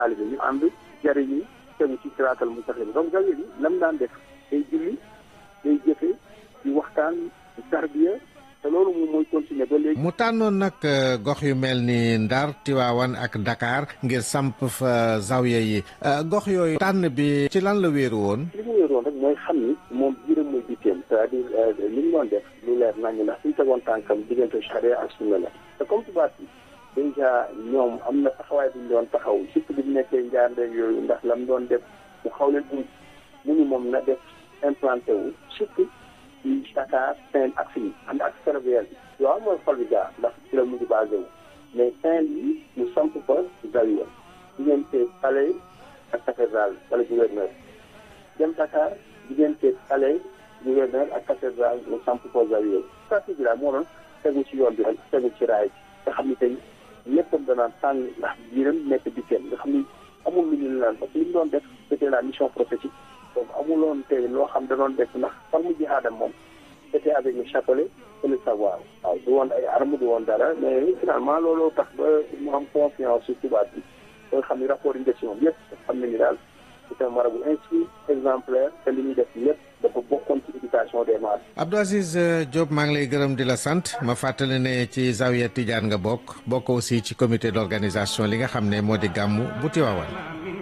taalibe ñu ànd jariñu tegu ci siraatal mustaqim donc zawiya bi lam daan def day julli day jëfe di waxtaan di tarbiya te loolu moom mooy continuer ba léegi. mu tànnoon nag gox yu mel ni Ndar Tiwaawan ak Dakar ngir samp fa zawiya yi gox yooyu tànn bi ci lan la wéeru woon. li mu wéeru woon rek mooy xam ni moom biiram mooy bitteem c'est-à-dire li mu doon def lu leer nañu ndax suñu tegoon tànkam diggante charia ak sunna la te comme tubaab bi déjà ñoom am na taxawaay bu ñu doon taxaw surtout bi mu nekkee njaarndeeg yooyu ndax la mu doon def mu xaw leen um mu ni moom na def implanté wu surtout ci Dakar Saint ak fii ànd ak ferroviaire bi yow mooy xol bi jaar ndax ci la mujj basé wu mais Saint yi ñu samp fa zawiya diggante palais ak cathédrale wala gouverneur dem Dakar diggante palais gouverneur ak cathédrale ñu samp fa zawiya stratégie la moo doon tegu ci yoon bi rek tegu ci raay bi nga xam ni tey léppam danaan tànn ndax biiram nekk bitteem nga xam ni amul lu ñu naan parce que li mu doon def c'était la mission prophétique donc amuloon tey loo xam da doon def ndax far mu jihaadam moom c'était avec le chapelet et le savoir waaw du woon ay arme du woon dara mais finalement looloo tax ba mu am confiance ci tubaab bi ba nga xam ni rapport yi ci moom yëpp xam nañu daal c'est un marabout instruit exemplaire te li ñuy def lépp dafa bokkoon ci éducation des masses. Abdou Aziz Diop maa ngi lay gërëm di la sant ma fàttali ne ci Zawiya Tidiane nga bokk bokk aussi ci comité d'organisation li nga xam ne moo di gàmmu bu Tiwaawan.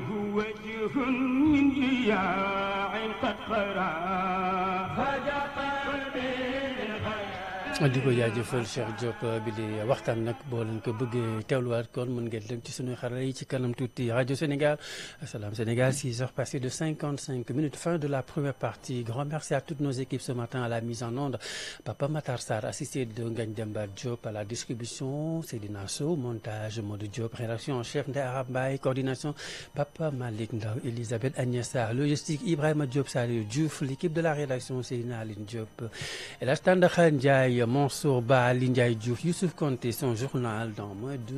di ko jaajëfal Cheikh Diop bi di waxtaan nag boo leen ko bëggee teewluwaat kon mën ngeen dem ci suñuy xarala yi ci kanam tuuti rajo Sénégal Salam Sénégal 6 heures passées de 55 minutes fin de la première partie grand merci à toutes nos équipes ce matin à la mise en onde Papa Matar Sarr assisté de Ngagne Demba Diop à la distribution Seydina Sow montage Modou Diop rédaction en chef Ndeye Arab Mbaye coordination Papa Malick Ndaw Elisabeth Agnès Sarr logistique Ibrahima Diop Saliou Diouf l'équipe de la rédaction Seydina Aline Diop et la Tandakha Ndiaye Mansour Ba Ali Ndiaye Diouf Youssouf Konté son journal dans moins de